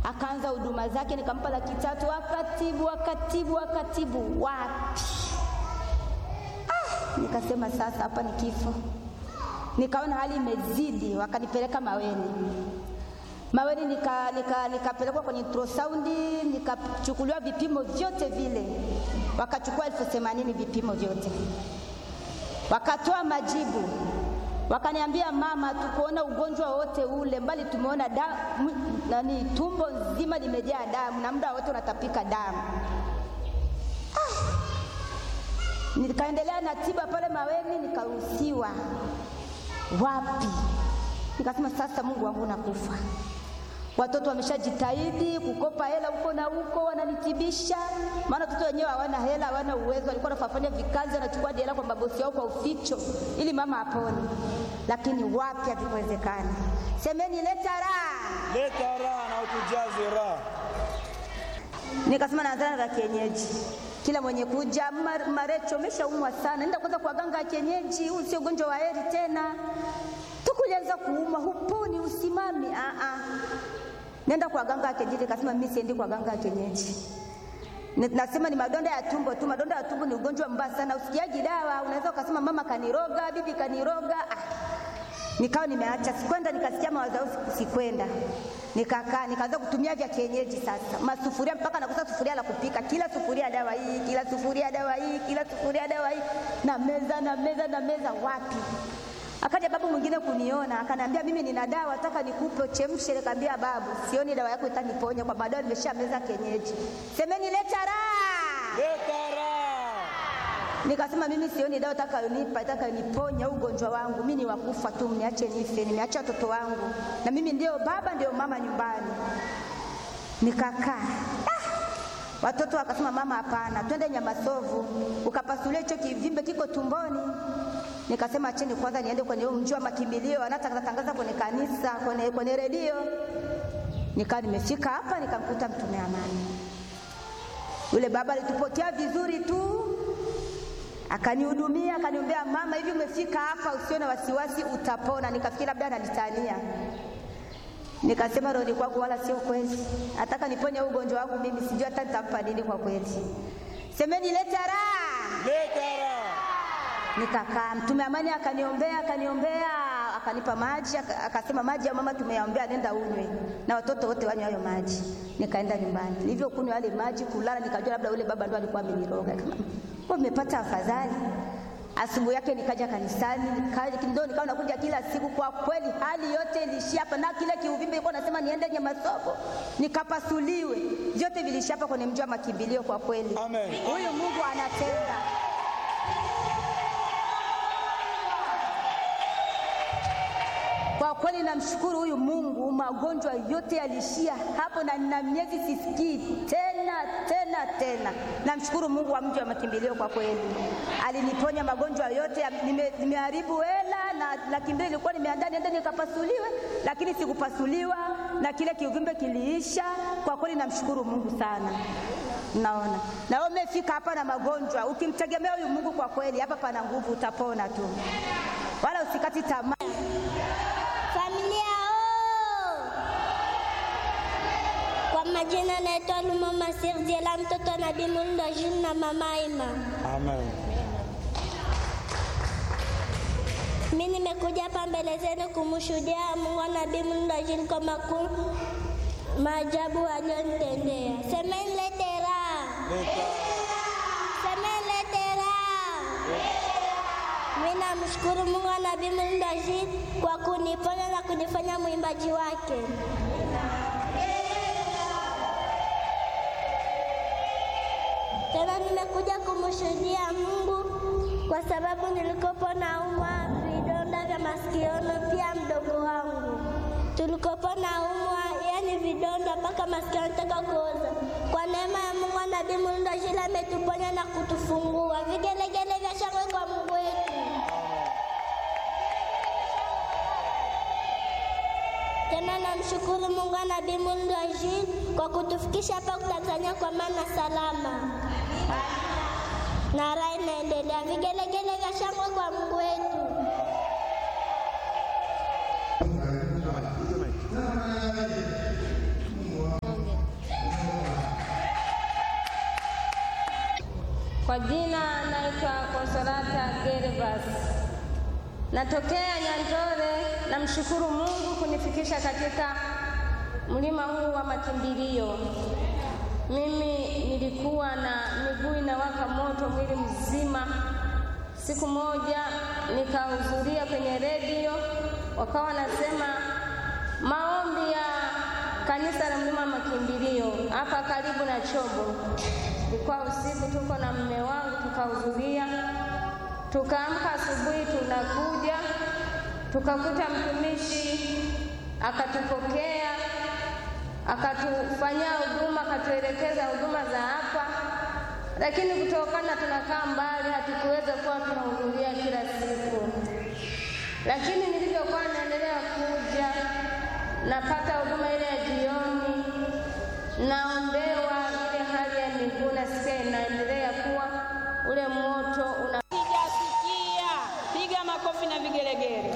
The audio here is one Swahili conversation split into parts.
akaanza huduma zake, nikampa laki tatu, akatibu akatibu akatibu, wapi ah, nikasema sasa hapa ni kifo. Nikaona hali imezidi, wakanipeleka Maweni. Maweni nika, nika, nikapelekwa kwenye ultrasound nikachukuliwa vipimo vyote vile, wakachukua elfu themanini vipimo vyote, wakatoa majibu, wakaniambia mama, tukuona ugonjwa wote ule, mbali tumeona damu, nani, tumbo nzima limejaa damu na muda wote unatapika damu. Ah, nikaendelea na tiba pale Maweni, nikaruhusiwa. Wapi? Nikasema sasa, Mungu wangu, nakufa watoto wameshajitahidi kukopa hela huko na huko, wananitibisha. Maana watoto wenyewe hawana hela, hawana uwezo, walikuwa wanafanya vikazi, wanachukua hela kwa mabosi wao kwa uficho, ili mama apone. Lakini wapi, havikuwezekana. Semeni leta raha. Leta raha na utujaze raha. Nikasema naanzana za kienyeji, kila mwenye kuja "Mar- Marecho, umeshaumwa sana, nenda kwanza kwa ganga ya kienyeji, huu sio ugonjwa wa heri tena. Tukulianza kuuma, huponi, usimami. Ah ah, nenda kwa ganga ya kienyeji. Nikasema mimi siendi kwa ganga ya kienyeji. Ni- Nasema ni madonda ya tumbo tu. Madonda ya tumbo ni ugonjwa mbaya sana, usikiaji dawa. Unaweza ukasema mama kaniroga, bibi kaniroga. Ah, nikawa nimeacha, sikwenda. Nikasikia mawazo yao, siku- sikwenda. Nikakaa nikaanza kutumia vya kienyeji sasa, masufuria mpaka nakosa sufuria la kupika, kila sufuria dawa hii, kila sufuria dawa hii, kila sufuria dawa hii, na meza na meza na meza, wapi Akaja babu mwingine kuniona akaniambia, mimi nina dawa nataka nikupe uchemshe. Nikamwambia babu, sioni dawa yako itaniponya kwa baadaye, nimesha meza kienyeji. Semeni leta raha. Leta raha. Nikasema mimi sioni dawa itakayonipa itakayoniponya ugonjwa wangu, mimi ni wakufa tu, mniache nife. Nimeacha watoto wangu na mimi ndio baba ndio mama nyumbani. Nikakaa ah! Watoto wakasema mama, hapana, twende Nyamasovu ukapasulia hicho kivimbe kiko tumboni. Nikasema acheni kwanza niende kwenye huu mji wa makimbilio, wanatangaza kwenye kanisa, kwenye, kwenye redio. Nikawa nimefika hapa nikamkuta mtume amani. Yule baba alitupokea vizuri tu, akanihudumia, akaniombea, mama, hivi umefika hapa, usiwe na wasiwasi, utapona. Nikafikiri labda ananitania. Nikasema rohoni kwangu, wala sio kweli, nataka niponye huu ugonjwa wangu mimi, sijui hata nitampa nini kwa kweli. Semeni leta raha. Leta raha. Nikakaa, mtume amani akaniombea, akaniombea, akanipa maji, aka- akasema maji ya mama tumeyaombea, nenda unywe na watoto wote wanywe hayo maji. Nikaenda nyumbani, nilivyokunywa yale maji, kulala, nikajua labda ule baba ndo alikuwa ameniroga. Kama kwa nimepata afadhali. Asubuhi yake nikaja kanisani, nikaja ndio nikawa nakuja kila siku. Kwa kweli hali yote ilishia hapa, na kile kiuvimbe ilikuwa nasema niende Nyamasobo nikapasuliwe, vyote vilishia hapa kwenye mji wa makimbilio. Kwa kweli Amen. huyu Mungu anatenda. Kwa kweli namshukuru huyu Mungu, magonjwa yote yalishia hapo, na nina miezi sisikii tena tena tena. Namshukuru Mungu wa mji wa makimbilio, kwa kweli aliniponya magonjwa yote. Nime- Nimeharibu hela na laki mbili ilikuwa nimeandaa niende nikapasuliwe, lakini sikupasuliwa na kile kiuvimbe kiliisha. Kwa kweli namshukuru Mungu sana. Naona na wewe umefika hapa na magonjwa, ukimtegemea huyu Mungu, kwa kweli hapa pana nguvu, utapona tu, wala usikati tamaa. Familia oo! Kwa majina naitwa Lumama Sirdiela, mtoto wa Nabii Mulndo Jules na mama Ima. Amen. Mimi nimekuja hapa mbele zenu kumshuhudia Mungu wa Nabii Mulndo Jules kwa makuu maajabu aliyonitendea. Semeni lete raha, Leta. semeni lete raha. Mimi namshukuru Mungu wa Nabii Mulndo Jules kwa kuniponya na kunifanya mwimbaji wake. Tena nimekuja kumshuhudia Mungu kwa sababu nilikopo naumwa vidonda vya masikioni, pia mdogo wangu tulikopo naumwa, yani vidonda mpaka masikio yanataka kuoza. Kwa neema ya Mungu na Nabii Mulndo Jules ametuponya na kutufungua. Vigelegele vya shangwe kwa Mungu wetu. Tena namshukuru Mungu na Nabii Mulndo Jules kwa kutufikisha hapa Tanzania kwa maana salama na raha inaendelea. Vigelegele vya shangwe kwa Mungu wetu. Kwa jina naitwa Konsolata Gervas, natokea Nyandore. Namshukuru Mungu kunifikisha katika mlima huu wa makimbilio. Mimi nilikuwa na miguu inawaka moto mwili mzima. Siku moja nikahudhuria kwenye redio, wakawa wanasema maombi ya kanisa la mlima wa makimbilio hapa karibu na Chobo. Ilikuwa usiku, tuko na mume wangu tukahudhuria, tukaamka asubuhi, tunakuja tukakuta mtumishi akatupokea, akatufanyia huduma, akatuelekeza huduma za hapa, lakini kutokana tunakaa mbali, hatukuweza kuwa tunahudhuria kila siku. Lakini nilivyokuwa naendelea kuja, napata huduma ile ya jioni, naombewa ile hali ya miguu, nasikia inaendelea kuwa ule moto una Sijasikia. Piga makofi na vigelegele.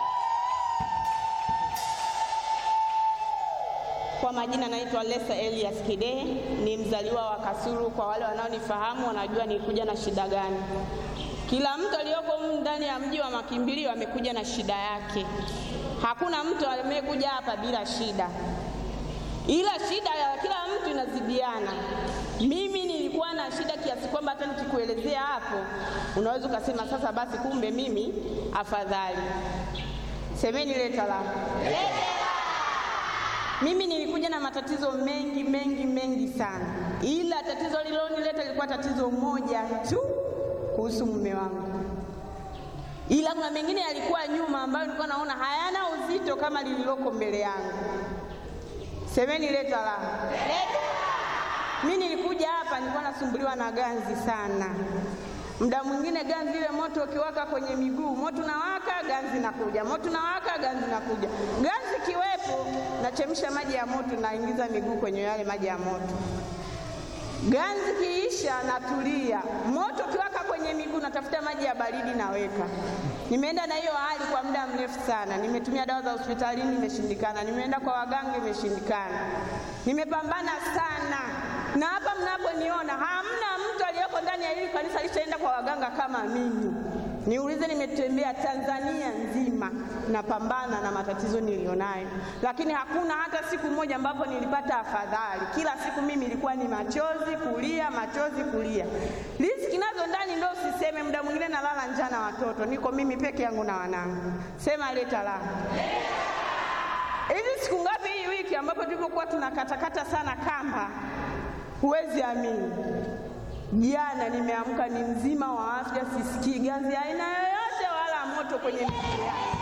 Kwa majina naitwa Lesa Elias Kidehe, ni mzaliwa wa Kasulu. Kwa wale wanaonifahamu wanajua nilikuja na shida gani. Kila mtu aliyoko humu ndani ya mji wa makimbilio amekuja na shida yake. Hakuna mtu amekuja hapa bila shida, ila shida ya kila mtu inazidiana. Mimi nilikuwa na shida kiasi kwamba hata nikikuelezea hapo unaweza ukasema sasa basi, kumbe mimi afadhali. Semeni leta la mimi nilikuja na matatizo mengi mengi mengi sana, ila tatizo lililonileta lilikuwa tatizo moja tu kuhusu mume wangu, ila kuna mengine yalikuwa nyuma ambayo nilikuwa naona hayana uzito kama lililoko mbele yangu. Semeni leta la mimi nilikuja hapa nilikuwa nasumbuliwa na ganzi sana. Muda mwingine ganzi ile moto ukiwaka kwenye miguu, moto unawaka, ganzi nakuja, moto unawaka, ganzi nakuja. Ganzi kiwepo, nachemsha maji ya moto, naingiza miguu kwenye yale maji ya moto. Ganzi kiisha, natulia. Moto ukiwaka kwenye miguu, natafuta maji ya baridi, naweka. Nimeenda na hiyo hali kwa muda mrefu sana. Nimetumia dawa za hospitalini, imeshindikana. Nimeenda kwa waganga, imeshindikana. Nimepambana sana, na hapa mnaponiona hamna mtu aliyeko ndani ya hili kanisa alishaenda kwa waganga kama mimi. Niulize, nimetembea Tanzania nzima napambana na matatizo nilionayo, lakini hakuna hata siku moja ambapo nilipata afadhali. Kila siku mimi ilikuwa ni machozi kulia, machozi kulia. Riziki nazo ndani ndo usiseme, muda mwingine nalala njaa na watoto, niko mimi peke yangu na wanangu. Sema leta la hivi siku ngapi hii wiki ambapo tulivyokuwa tunakatakata sana kamba, huwezi amini Jana nimeamka ni mzima wa afya, sisikii ganzi aina yoyote wala moto kwenye miguu yangu.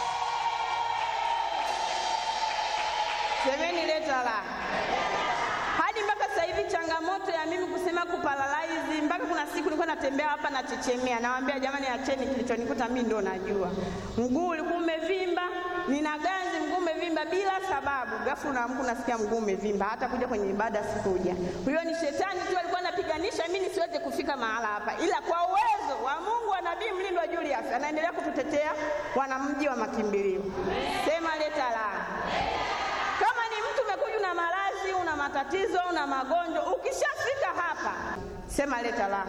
Semeni leta la hadi mpaka sasa hivi changamoto ya mimi kusema kuparalaizi, mpaka kuna siku nilikuwa natembea hapa nachechemea, nawaambia jamani, acheni, kilichonikuta mimi ndo najua. Mguu ulikuwa umevimba, nina ganzi, mguu umevimba bila sababu. Ghafla unaamka unasikia mguu umevimba, hata kuja kwenye ibada sikuja. Huyo ni shetani tu alikuwa anapiganisha mimi nisiweze kufika mahala hapa, ila kwa uwezo wa Mungu wa Nabii Mlindwa Julius anaendelea kututetea wanamji wa makimbilio. Sema leta la kama ni mtu umekuja una maradhi, una matatizo, una magonjwa, ukishafika hapa sema leta la.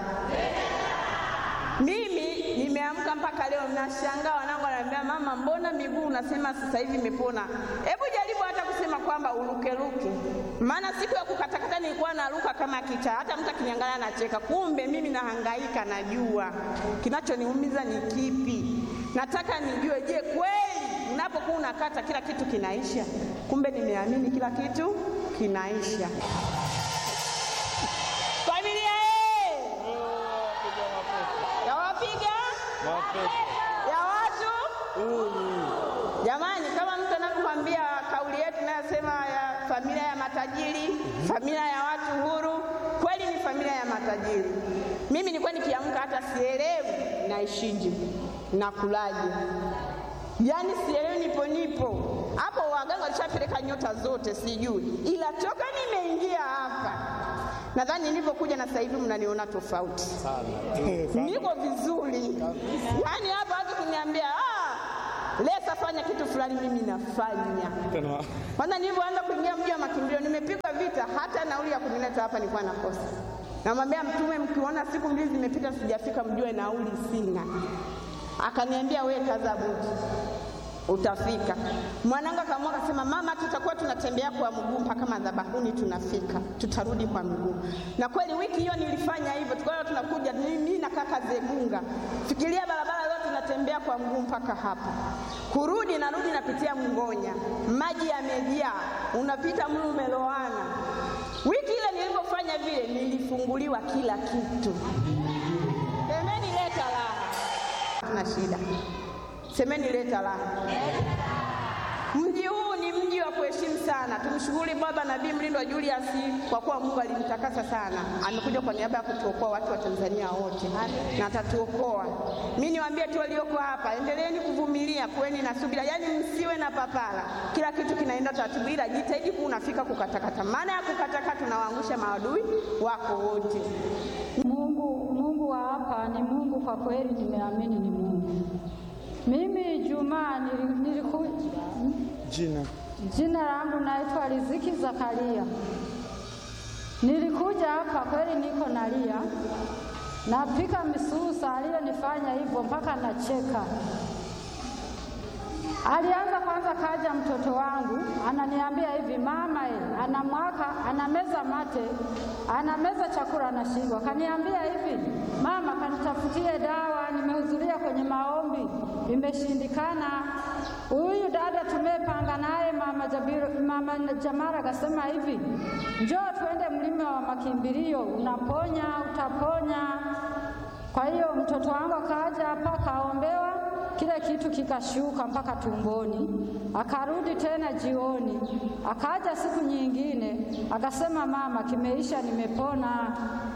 Mimi nimeamka mpaka leo nashangaa, wanangu wananiambia mama, mbona miguu unasema sasa hivi imepona? Hebu jaribu hata kusema kwamba urukeruke, maana siku ya kukatakata nilikuwa naruka kama kichaa, hata mtu akiniangalia anacheka. Kumbe mimi nahangaika, najua kinachoniumiza ni kipi. Nataka nijue, je, kweli unapokuwa unakata kila kitu kinaisha? Kumbe nimeamini kila kitu kinaisha. Familia ye ya wapiga ya watu jamani, kama mtu anavyokwambia kauli yetu inayosema ya familia ya matajiri, familia ya watu huru, kweli ni familia ya matajiri. Mimi nilikuwa nikiamka hata sielewi naishije, nakulaje, yaani sielewi, nipo nipo hapo. Waganga walishapeleka nyota zote, sijui, ila toka nimeingia hapa nadhani nilivyokuja na sasa hivi mnaniona tofauti niko vizuri. Yaani hapa watu kuniambia ah, Lesa fanya kitu fulani, mimi nafanya. Kwanza nilivyoanza kuingia mji wa makimbilio, nimepigwa vita, hata nauli ya kunileta hapa nilikuwa nakosa. Namwambia Mtume, mkiona siku mbili zimepita sijafika, mjue nauli sina. Akaniambia we kaza buti, utafika. Mwanangu akaamua akasema, mama, tutakuwa tunatembea kwa mguu mpaka madhabahuni, tunafika, tutarudi kwa mguu. Na kweli wiki hiyo nilifanya hivyo, tukawa tunakuja mimi na kaka Zegunga, fikiria barabara yote tunatembea kwa mguu mpaka hapa, kurudi narudi napitia Mngonya, maji yamejaa, unapita mlu umeloana. Wiki ile nilipofanya vile, nilifunguliwa kila kitu. Semeni leta raha, tuna shida. Semeni leta raha. Mji huu ni mji wa kuheshimu sana. Tumshukuru Baba Nabii Mlindwa Julius kwa kuwa Mungu alimtakasa sana, amekuja kwa niaba ya kutuokoa watu wa Tanzania wote na atatuokoa. Mimi niwaambie tu walioko hapa, endeleeni kuvumilia, kuweni na subira, yaani msiwe na papara. Kila kitu kinaenda taratibu, ila jitahidi kuwa unafika kukatakata. Maana ya kukatakata, tunawaangusha maadui wako wote. Mungu, Mungu wa hapa ni Mungu kwa kweli, nimeamini ni Mungu. Mimi Jumaa niliku, Jina. jina langu naitwa Riziki Zakaria. Nilikuja hapa kweli, niko nalia, napika misusa, aliyonifanya hivyo mpaka nacheka. Alianza kwanza, kaja mtoto wangu ananiambia hivi, mama e, anamwaka anameza mate, anameza chakula anashindwa. Kaniambia hivi, mama, kanitafutie dawa, nimehudhuria kwenye maombi imeshindikana. Huyu dada tumepanga naye mama, Jabiru, mama Jamara akasema hivi, njoo tuende mlima wa makimbilio, unaponya utaponya. Kwa hiyo mtoto wangu akaja hapa akaombewa kile kitu kikashuka mpaka tumboni, akarudi tena jioni, akaja siku nyingine akasema, mama, kimeisha, nimepona,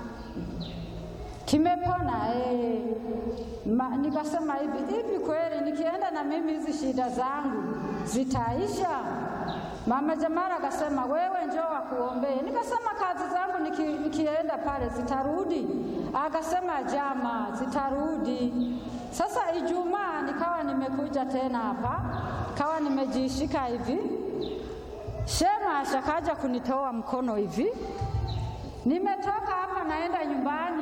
kimepona eh. Ma, nikasema hivi hivi, kweli nikienda na mimi hizi shida zangu zitaisha? Mama Jamara akasema wewe njoo wakuombee. Nikasema kazi zangu niki, nikienda pale zitarudi? Akasema jama, zitarudi. Sasa Ijumaa nikawa nimekuja tena hapa, kawa nimejishika hivi, Shema ashakaja kunitoa mkono hivi, nimetoka hapa naenda nyumbani,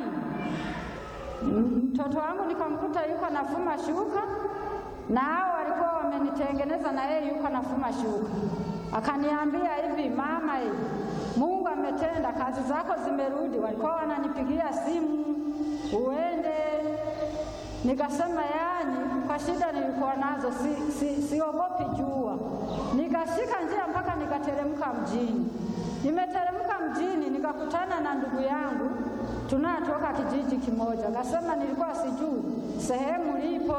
mtoto wangu nikamkuta yuko nafuma shuka na hao walikuwa wamenitengeneza na yeye yuko nafuma shuka. Akaniambia hivi, mama, hivi Mungu ametenda, kazi zako zimerudi. Walikuwa wananipigia simu uende. Nikasema yani, kwa shida nilikuwa nazo si, si, siogopi jua. Nikashika njia mpaka nikateremka mjini. Nimeteremka mjini nikakutana na ndugu yangu tunatoka kijiji kimoja. Akasema nilikuwa sijui sehemu lipo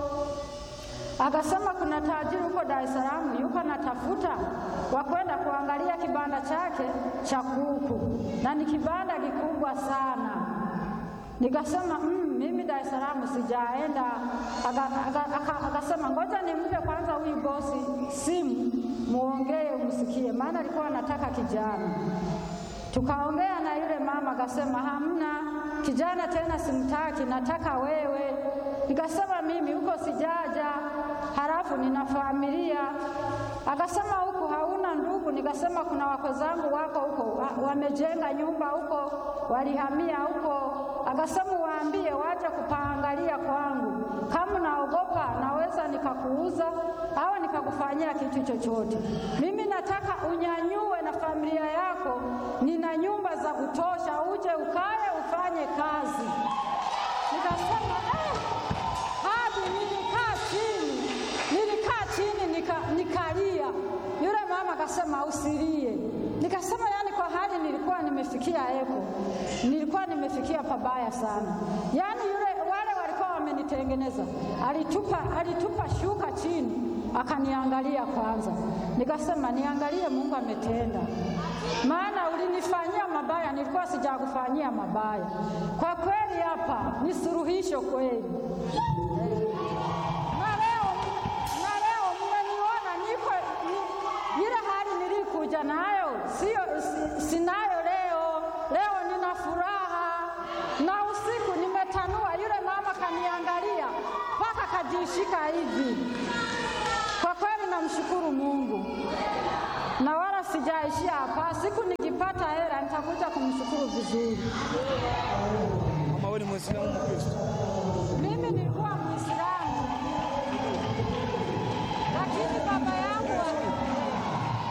Akasema kuna tajiri huko Dar es Salaam yuko natafuta wa kwenda kuangalia kibanda chake cha kuku, na ni kibanda kikubwa sana. Nikasema mm, mimi Dar es Salaam sijaenda. Akasema ngoja nimpe kwanza huyu bosi simu, muongee umsikie, maana alikuwa anataka kijana. Tukaongea na yule mama, akasema hamna kijana tena, simtaki, nataka wewe. Nikasema mimi huko sijaja, halafu nina familia. Akasema huko hauna ndugu? Nikasema kuna wako zangu wako huko, wamejenga nyumba huko, walihamia huko. Akasema waambie waje kupaangalia kwangu, kama naogopa naweza nikakuuza au nikakufanyia kitu chochote. Mimi nataka unyanyue na familia yako, nina nyumba za kutosha, uje ukae ufanye kazi. Nikasema eh, hadi nilikaa chini, nilikaa chini nika, nikalia. Yule mama akasema usilie. Nikasema yani, kwa hali nilikuwa nimefikia eko, nilikuwa nimefikia pabaya sana. Yani yule wale walikuwa wamenitengeneza, alitupa, alitupa shuka chini akaniangalia kwanza, nikasema niangalie, Mungu ametenda, maana ulinifanyia mabaya, nilikuwa sijakufanyia mabaya. Kwa kweli hapa ni suluhisho kweli. Na leo na leo mmeniona niko ni, ile hali nilikuja nayo sio si, sinayo leo. Leo nina furaha na usiku nimetanua, yule mama kaniangalia mpaka kajishika hivi. Kwa kweli namshukuru Mungu na wala sijaishia hapa. Siku nikipata hela nitakuja kumshukuru vizuri. Uislamu